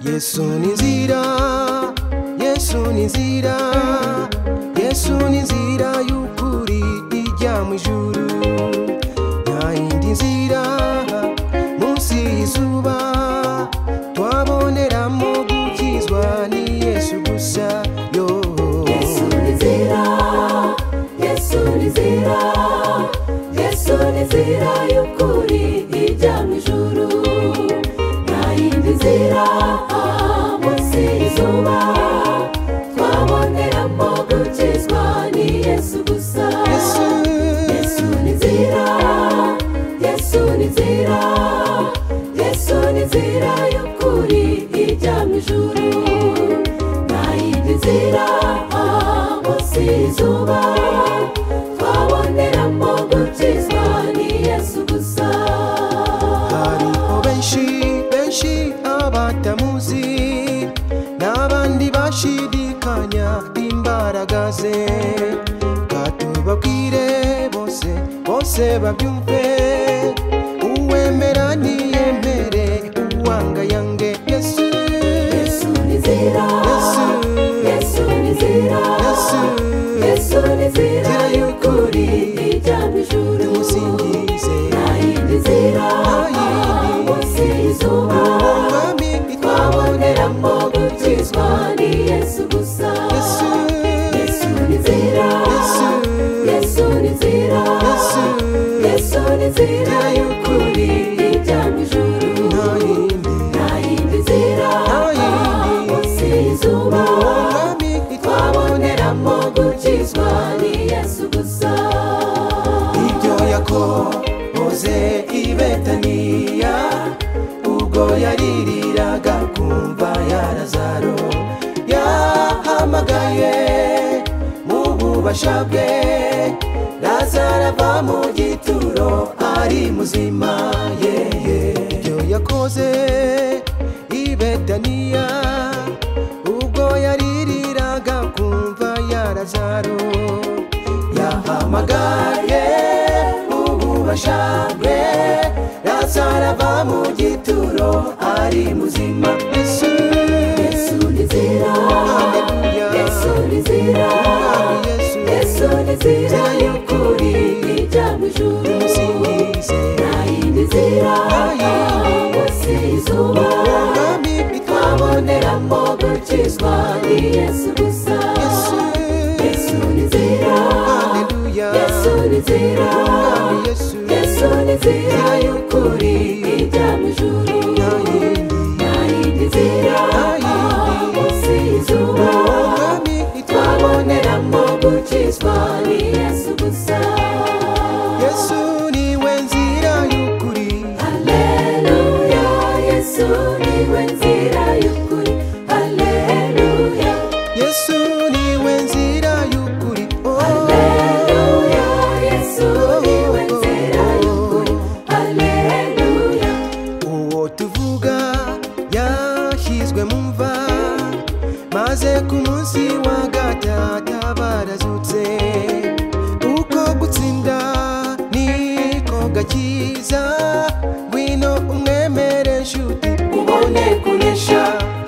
yesu ni nzira yesu ni nzira yesu ni nzira y'ukuri ijya mu ijuru nta yindi nzira munsi y'izuba twaboneramo gukizwa ni yesu gusa yo Yesu ni nzira, Yesu ni nzira, Yesu ni nzira y'ukuri ijya mu ijuru. Nta yindi nzira ah, munsi y'izuba twaboneramo gukizwa ni Yesu gusa. yesu Yesu ni nzira, Yesu ni nzira, Yesu ni nzira y'ukuri ijya mu ijuru. Nta yindi nzira ah, munsi y'izuba twaboneramo gukizwa ni Yesu gusa. hariho benshi benshi abatamuzi n'abandi bashidikanya imbaraga ze katubabwire bose bose babyumve uwemera ntiyemere uwanga yange yesu Yesu ni nzira, Yesu. Yesu ni nzira, yesu Yesu ni nzira Nzira y'ukuri ijya mu ijuru. musingize Nayindi nzira, Nayindi. munsi y'izuba, umwami twaboneramo gukizwa ni Yesu gusa. yesu Yesu ni nzira, Yesu. Yesu ni nzira, Yesu. Yesu ni nzira y'ukuri ijya mu ijuru. nta yindi Nayindi nzira, Nayindi. munsi y'izuba, umwami twaboneramo gukizwa ni Yesu gusa. ibyo yakoze i betaniya ubwo yaririraga kumva ya lazaro yahamagaye mu bubasha bwe lazaro ava mu gituro ari muzima ye ibyo yakoze i betaniya ubwo yaririraga kumva ya lazaro yahamagaye ububasha bwe lazaro ava mu gituro ari muzima yesu Yesu ni nzira, Haleluya. Yesu ni nzira, Mwami yesu Yesu ni nzira y'ukuri ijya mu ijuru. musingize Nta yindi nzira yindi. munsi y'izuba mwami twaboneramo gukizwa ni Yesu gusa. yesu Yesu ni nzira, Haleluya. Yesu ni nzira, Mwami yesu Yesu ni nzira y'ukuri ijya mu ijuru. nta yindi Nta yindi nzira yindi. munsi y'izuba mwami twaboneramo gukizwa ni Yesu gusa. yesu niwe nzira y'ukuri Haleluya, Yesu niwe nzira y'ukuri. Haleluya, yesu niwe nzira y'ukuri Oh, Haleluya, Yesu niwe nzira y'ukuri. Haleluya, uwo tuvuga yashyizwe mu mva maze ku munsi wa gatata barazutse uko gutsinda niko gakiza ngwino umwemere nshuti ubone kunesha